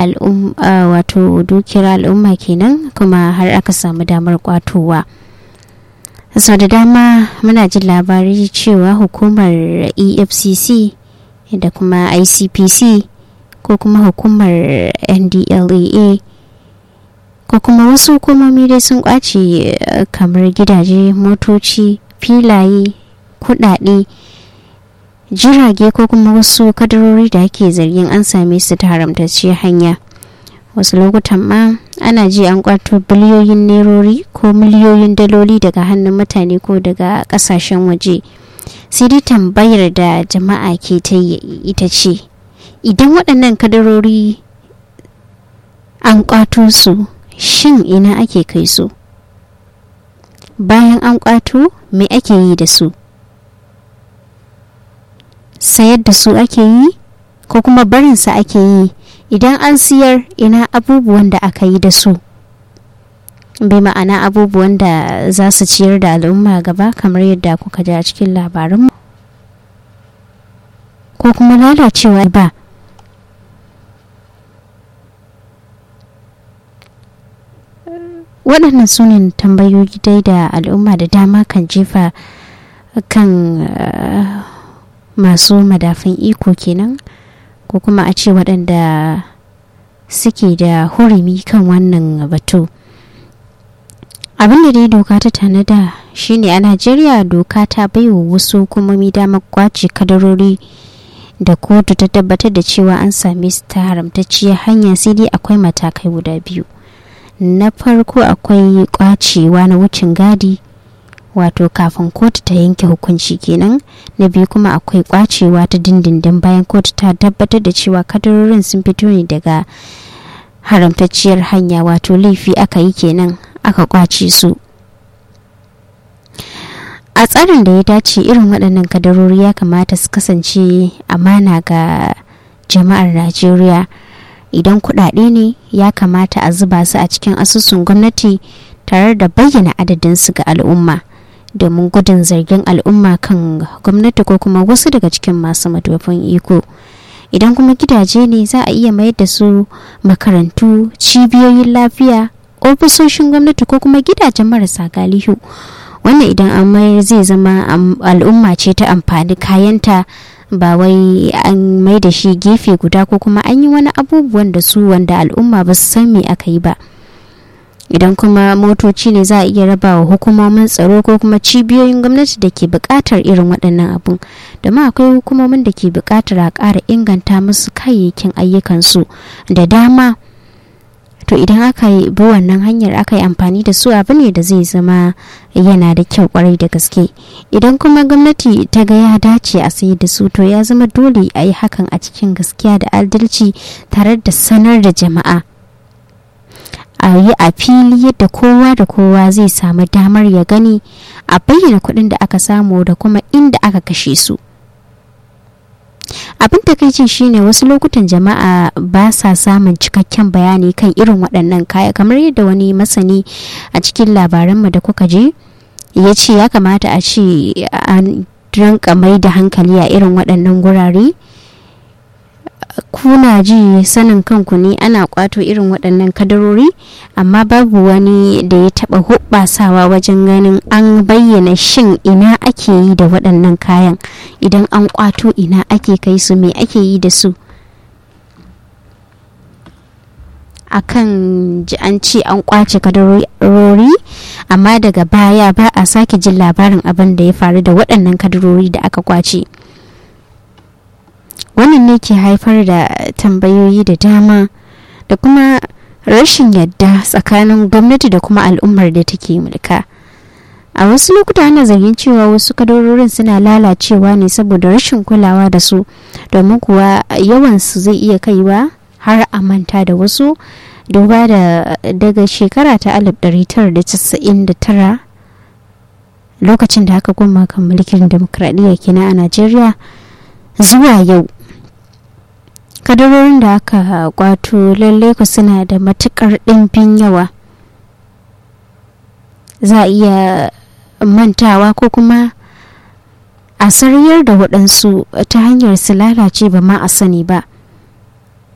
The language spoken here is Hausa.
wato dukiyar al'umma kenan kuma har aka samu damar kwatowa sau da dama muna jin labari cewa hukumar efcc da kuma icpc ko kuma hukumar ndlea ko kuma wasu hukumomi dai sun kwace kamar gidaje motoci filaye kudade jirage ko kuma wasu kadarori da ake zargin an same su ta haramtacciyar hanya wasu lokutan ma ana ji an kwato biliyoyin nerori ko miliyoyin daloli daga hannun mutane ko daga kasashen waje sai dai tambayar da jama'a ke ta ita ce idan waɗannan kadarori an kwato su shin ina ake kai su bayan an kwato me ake yi da su sayar da su ake yi ko kuma barinsa ake yi idan an siyar ina abubuwan da aka yi da su bai ma'ana abubuwan da za su ciyar da al'umma gaba kamar yadda kuka ji a cikin labarinmu ko kuma lalacewa ba waɗannan su ne tambayoyi dai da al'umma da dama kan jefa kan masu madafin iko kenan ko kuma a ce waɗanda suke da hurumi kan wannan batu abin da dai doka ta tanada shine a najeriya doka ta baiwa wasu hukumomi damar kwace kadarori da kotu ta tabbatar da cewa an same su ta haramtacciyar hanya sai dai akwai matakai guda biyu na farko akwai kwacewa na wucin gadi wato kafin kotu ta yanke hukunci kenan na biyu kuma akwai kwacewa ta dindindin bayan kotu ta tabbatar da cewa kadarorin sun fito ne daga haramtacciyar hanya wato laifi aka yi kenan aka kwace su a tsarin da ya dace irin waɗannan kadarori ya kamata su kasance amana ga jama'ar najeriya idan kuɗaɗe ne ya kamata a zuba su a cikin asusun gwamnati tare da bayyana adadinsu ga al'umma domin gudun zargin al'umma kan gwamnati ko kuma wasu daga cikin masu madafin iko idan kuma gidaje ne za a iya mayar da su makarantu cibiyoyin lafiya ofisoshin gwamnati ko kuma gidajen marasa galihu wannan idan an mayar zai zama al'umma ce ta amfani kayanta ba wai an mai da shi gefe guda ko kuma an yi wani abubuwan da su wanda al'umma ba su san me aka yi ba idan kuma motoci ne za a iya raba wa hukumomin tsaro ko kuma cibiyoyin gwamnati da ke buƙatar irin waɗannan abun domin akwai hukumomin da ke buƙatar a ƙara inganta musu kayayyakin ayyukansu da dama to idan aka yi bi wannan hanyar aka yi amfani da su abu ne da zai zama yana da kyau kwarai da gaske idan kuma gwamnati ta ga ya dace a sayar da su to ya zama dole a yi hakan a cikin gaskiya da adalci tare da sanar da jama'a a yi a fili yadda kowa da kowa zai samu damar ya gani a bayyana kuɗin da aka samu da kuma inda aka kashe su abin takaicin shine wasu lokutan jama'a ba sa samun cikakken bayani kan irin waɗannan kaya kamar yadda wani masani a cikin labaranmu da kuka je ya ce ya kamata a ce an rinka mai da hankali a irin waɗannan gurare kuna ji sanin kanku ne ana kwato irin waɗannan kadarori amma babu wani da ya taɓa hubbasawa wajen ganin an bayyana shin ina ake yi da waɗannan kayan idan an kwato ina ake kai su me ake yi da su akan ji an ce an kwace kadarori amma daga baya ba a sake jin labarin abin da ya faru da waɗannan kadarori da aka kwace. wannan ne ke haifar da tambayoyi da dama da kuma rashin yadda tsakanin gwamnati da kuma al'ummar da take mulka a wasu lokuta ana zargin cewa wasu kadarorin suna lalacewa ne saboda rashin kulawa da su domin kuwa yawansu zai iya kaiwa har a manta da wasu duba da daga shekara ta 1999 lokacin da aka koma kan mulkin demokradiyya kenan a najeriya zuwa yau kadarorin da aka kwato lalle ku suna da matukar ɗimbin yawa za a iya mantawa ko kuma a sariyar da waɗansu ta hanyar su lalace ba ma a sani ba